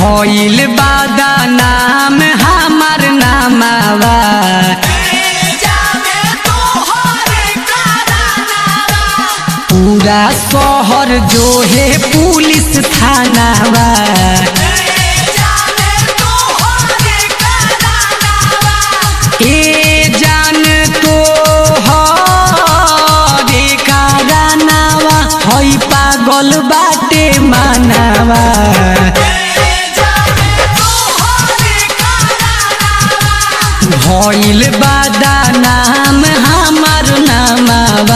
भइल बादा नाम हमार नामावा पूरा शहर जो है पुलिस थानावा ए जान तो हरे कारनावा हई पागल बाटे मानावा भइल बादा नाम हमार नामावा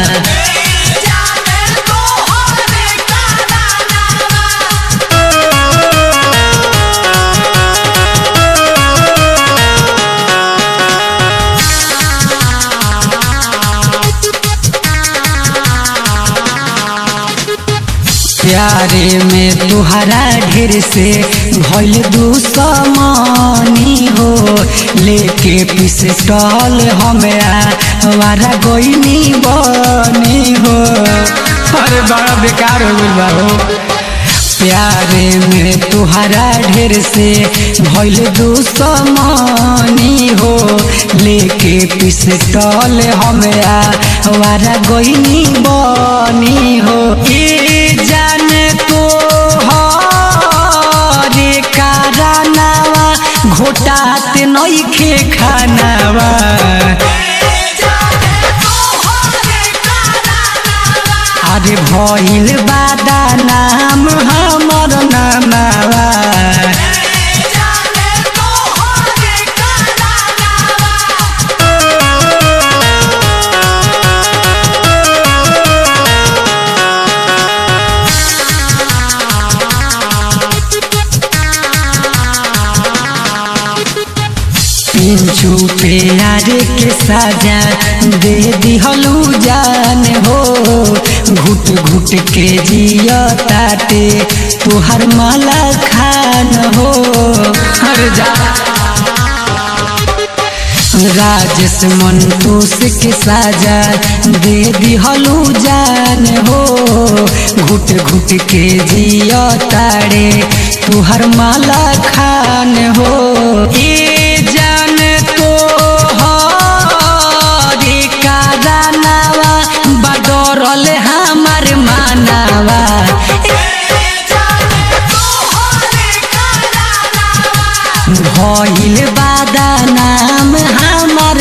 प्यारे में तुहरा ढेर से भइल दुश्मनी हो लेके पिस्टल हमरा हमारा गोइनी बनी हो अरे बड़ा बेकार हो गइल बा हो प्यारे में तुहरा ढेर से भइल दुश्मनी हो लेके पिस्टल हमरा हमारा गोइनी बनी हो ए जान तो हरे कारनावा घोटात नइखे खानावा अरे भइल बादा नाम हमर नामावा पिंचू प्यारे के साजा दे दिहलू जान हो घुट घुट के जिया ताटे तुहर माला खान हो हर जा राजेश मंतोष के साजा दे दिहलू जान हो घुट घुट के जिया तारे तुहर माला खान हो ए जान तो हरे कारनावा बडरल हमार मानावा भइल बादा नाम हमार